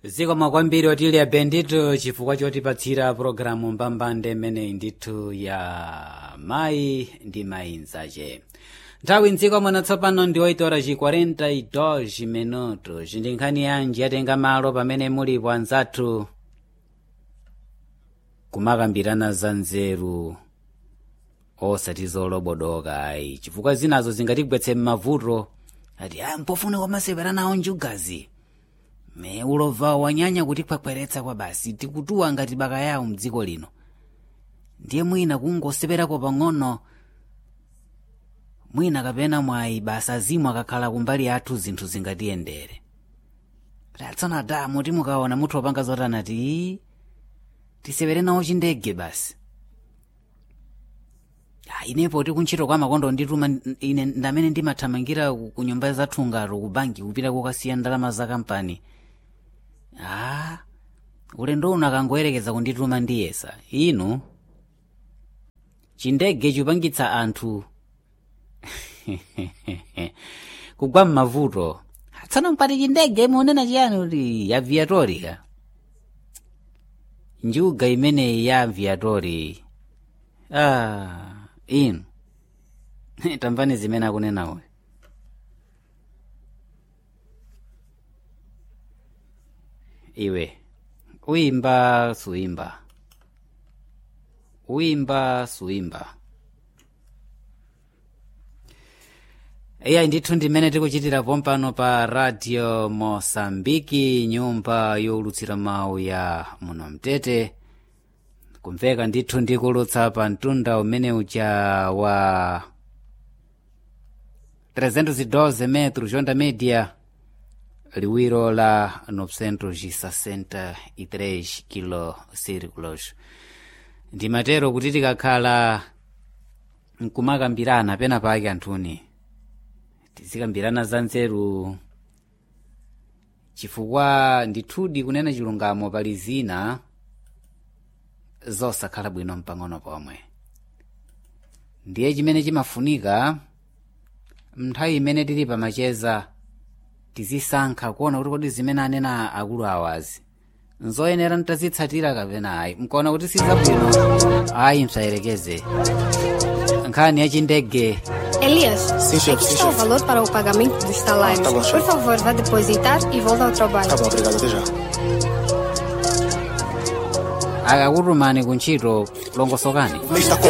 zikomo kwambiri otilya bendito chifukwa chotipatsira pologalamu mbambande imeneyi ndithu ya mayi ndi mayi nzache nthawi mdziko muno tsopano ndi 8 ora chi 42 minutos ndi nkhani yanji yatenga malo pamene mulipo anzathu kumakambirana za nzeru osati zolobodoka ayi chifukwa zinazo zingatigwetse m'mavuto ati a mpofuna kwamasewera nawo njugazi me ulova wanyanya kutikhwakhweretsa kwa basi tikutuwa ngati baka yawo mdziko lino ndiye mwina kungoseperako pang'ono mwina kapena mwayi basa zimu akakhala kumbali athu zinthu zingatiyendere tatsona damu timukaona muthu wopanga zotana ti tisewere nawo chindege basi Ah, inepo ti kuntchito kwa makondo ndituma ine ndamene ndimathamangira ku ku nyumba zathu ngaro ku banki kupita kukasiya ndalama za kampani ah ulendo uno akangoyerekeza kundituma ndiyesa inu chindege chupangitsa anthu kugwa m'mavuto tsana mpati chindege munena chiyani kuti ya viatori ka njuga imeneyi ya viatori ah inu tamvani zimene akunena uyu iwe uyimba suyimba uyimba suyimba iyayi ndithu ndimene tikuchitira pompano pa radio mosambiki nyumba yowulutsira mawu ya muno mtete kumveka ndithu ndikulutsa pa mtunda umene uja wa 312 metros onda media liwiro la 963 kilo círculos ndimatero kuti tikakhala nkumakambirana pena pake anthuni tizikambirana za nzeru chifukwa ndithudi kunena chilungamo pali zina zosakhala bwino mpang'ono pomwe ndiye chimene chimafunika mnthawi imene tili pamacheza tizisankha kuona kuti kodi zimene anena akulu awazi nzoyenera ntazitsatira kapena ayi mkaona kuti sizabwino ayi msayerekeze nkhani yachindege Elias, Sim, chefe, aqui sim, está o chefe. valor para o pagamento dos salários. Ah, tá bom, Por chefe. favor, vá depositar e volte ao trabalho. Tá bom, obrigado, até já. akakutumani kuntchito longosokani Mês da